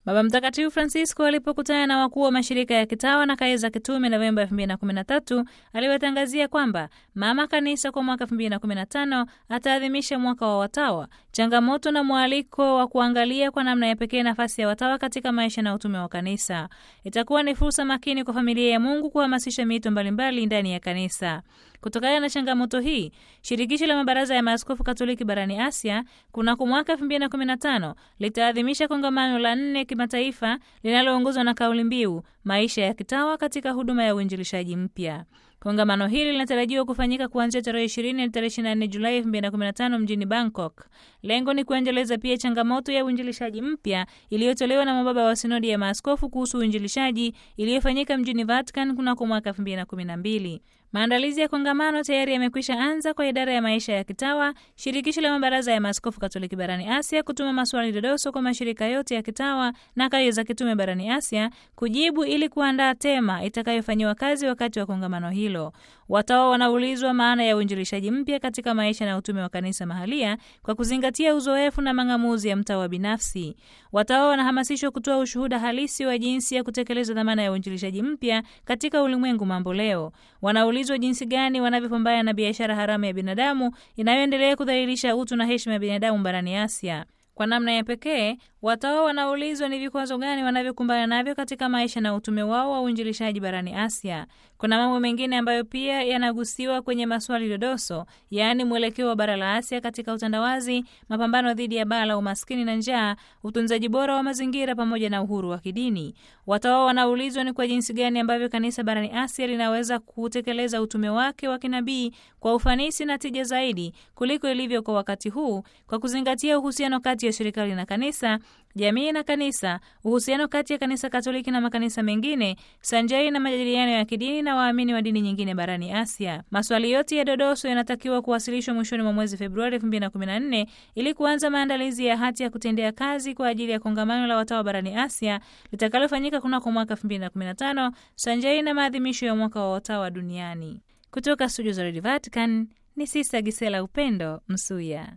Baba Mtakatifu Francisco alipokutana na wakuu wa mashirika ya kitawa na kaya za kitume Novemba 2013 aliwatangazia kwamba Mama Kanisa kwa mwaka 2015 ataadhimisha mwaka wa watawa, changamoto na mwaliko wa kuangalia kwa namna ya pekee nafasi ya watawa katika maisha na utume wa kanisa. Itakuwa ni fursa makini kwa familia ya Mungu kuhamasisha miito mbalimbali ndani ya kanisa. Kutokana na changamoto hii, shirikisho la mabaraza ya maaskofu Katoliki barani Asia kunako mwaka 2015 litaadhimisha kongamano la nne kimataifa linaloongozwa na kauli mbiu maisha ya kitawa katika huduma ya uinjilishaji mpya. Kongamano hili linatarajiwa kufanyika kuanzia tarehe 20 hadi tarehe 24 Julai 2015 mjini Bangkok. Lengo ni kuendeleza pia changamoto ya uinjilishaji mpya iliyotolewa na mababa wa sinodi ya maaskofu kuhusu uinjilishaji iliyofanyika mjini Vatican kunako mwaka 2012. Maandalizi ya kongamano tayari yamekwisha anza kwa idara ya maisha ya kitawa, shirikisho la mabaraza ya maaskofu Katoliki barani Asia kutuma maswali dodoso kwa mashirika yote ya kitawa na kaya za kitume barani Asia kujibu ili kuandaa tema itakayofanyiwa kazi wakati wa kongamano hilo. Watawa wanaulizwa maana ya uinjilishaji mpya katika maisha na utume wa kanisa mahalia kwa kuzingatia uzoefu na mang'amuzi ya mtawa binafsi. Watawa wanahamasishwa kutoa ushuhuda halisi wa jinsi ya kutekeleza dhamana ya uinjilishaji mpya katika ulimwengu mambo leo. Wanaulizwa jinsi gani wanavyopambana na biashara haramu ya binadamu inayoendelea kudhalilisha utu na heshima ya binadamu barani Asia. Kwa namna ya pekee, watawa wanaulizwa ni vikwazo gani wanavyokumbana navyo katika maisha na utume wao wa uinjilishaji barani Asia. Kuna mambo mengine ambayo pia yanagusiwa kwenye maswali dodoso, yaani mwelekeo wa bara la Asia katika utandawazi, mapambano dhidi ya baa la umaskini na njaa, utunzaji bora wa mazingira pamoja na uhuru wa kidini. Watawa wanaulizwa ni kwa jinsi gani ambavyo kanisa barani Asia linaweza kutekeleza utume wake wa kinabii kwa ufanisi na tija zaidi kuliko ilivyo kwa wakati huu, kwa kuzingatia uhusiano kati ya serikali na kanisa jamii na kanisa, uhusiano kati ya kanisa Katoliki na makanisa mengine, sanjari na majadiliano ya kidini na waamini wa dini nyingine barani Asia. Maswali yote ya dodoso yanatakiwa kuwasilishwa mwishoni mwa mwezi Februari 2014 ili kuanza maandalizi ya hati ya kutendea kazi kwa ajili ya kongamano la watawa barani Asia litakalofanyika kunako mwaka 2015 sanjari na maadhimisho ya mwaka wa watawa duniani. Kutoka studio za Radio Vatican ni Sista Gisela Upendo Msuya.